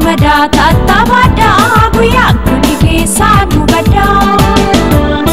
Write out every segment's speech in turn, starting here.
gammadaa tattaafaadhaa guyyaa kuni keessaa nu baddaa.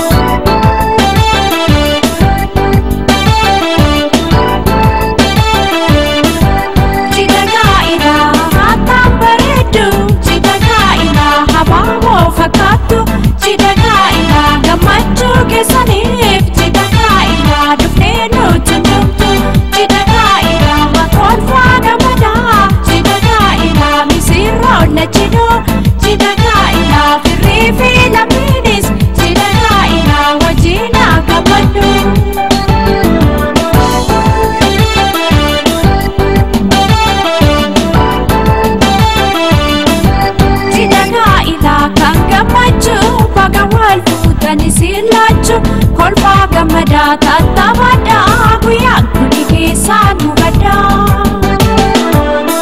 Jidagaa'inaa haataan bareeddu jidagaa'inaa habaaboo fakkaattu jidagaa'inaa gammachuu keessaniif jidagaa'inaa dhuftee nutti numtu jidagaa'inaa makoonfaa gammadaa jidagaa'inaa misirroon lachinuu jidagaa'inaa firrii fi lammiinis jidagaa'inaa wajjinaa gammaddu. Jidagaa'inaa kan gammachuu baga wal fuutanii silaachuu kolfaa gammadaa tattaafaadhaa guyyaa kuni keessaa nu baddaa.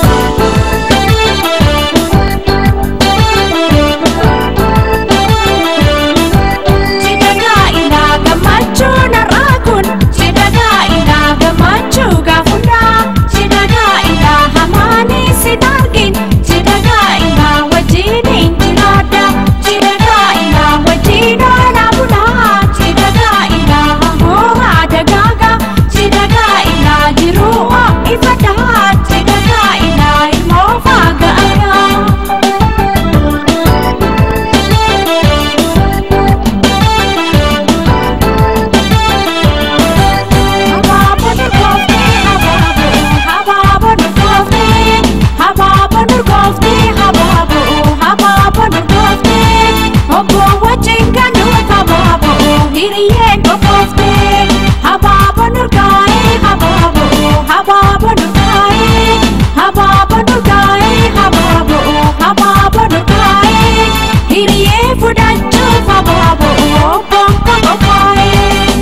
Jidagaa'inaa gammachuu narraa kun jidagaa'inaa gammachuu gaafundaa jidagaa'inaa hamaanii si dargin jidagaa'inaa wajjiniin jiraadha jidagaa'inaa wajjin oolaa bulaa jidagaa'inaa hoomaa dagaagaa jidagaa'inaa jiruu ho'ifadhaa jidagaa'inaa ilmoo faaga'agaa. Hiriyee fudhachuuf habaaboo bonko qophaa'ee.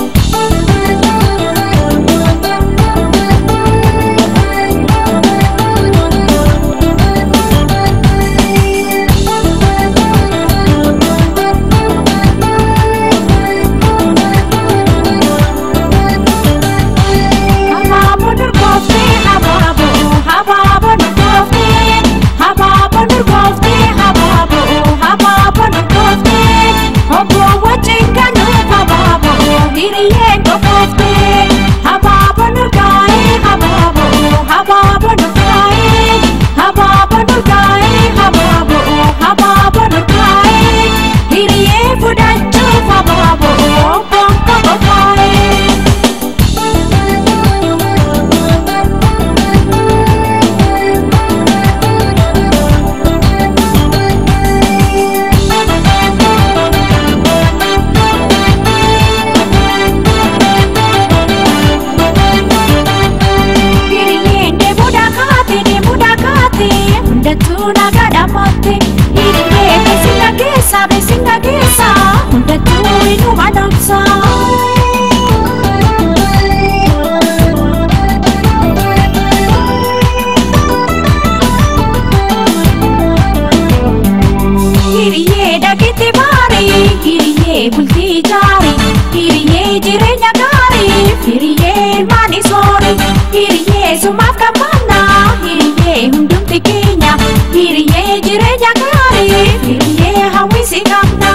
Habaaboo durgooftee habaaboo habaaboo durgooftee habaaboo durgooftee habaaboo habaaboo durgooftee obboo wajjin ganuuf habaaboo hiriyyeen qopooftee habaaboo durgaa'ee habaaboo habaaboo durgaa'ee habaaboo durgaa'ee habaaboo habaaboo durgaa'ee hiriyyee fudhachuuf habaaboo bonko qophaa'ee. Hiriyyeen deemuudha kaate deemuudha kaate hundattuu nagaa dhammaate hiriyyee beeksisa keessa beeksisa keessa hundattuu inuma dhoksa. Hiriyyee dhageetti baarii hiriyyee bultii jaarii hiriyyee jireenya gaarii hiriyyee ilmaanii soorii hiriyyee sumaaf qabannaa hiriyyee hundumti keenya hiriyyee jireenya gaarii hiriyyee hawwisi qabna.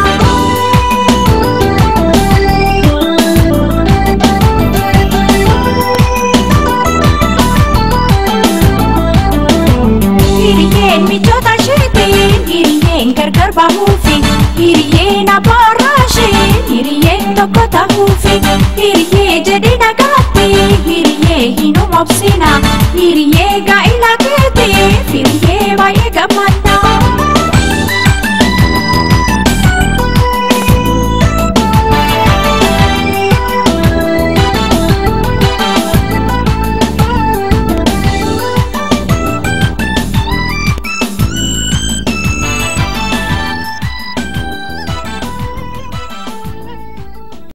Hiriyyeen michoota isheetiin hiriyyeen gargar bahuufi hiriyyeen abboorraashee hiriyyeen tokko tahuufi hiriyyee jedhi nagaatti hiriyyee hin umobsina hiriyyee gaa'e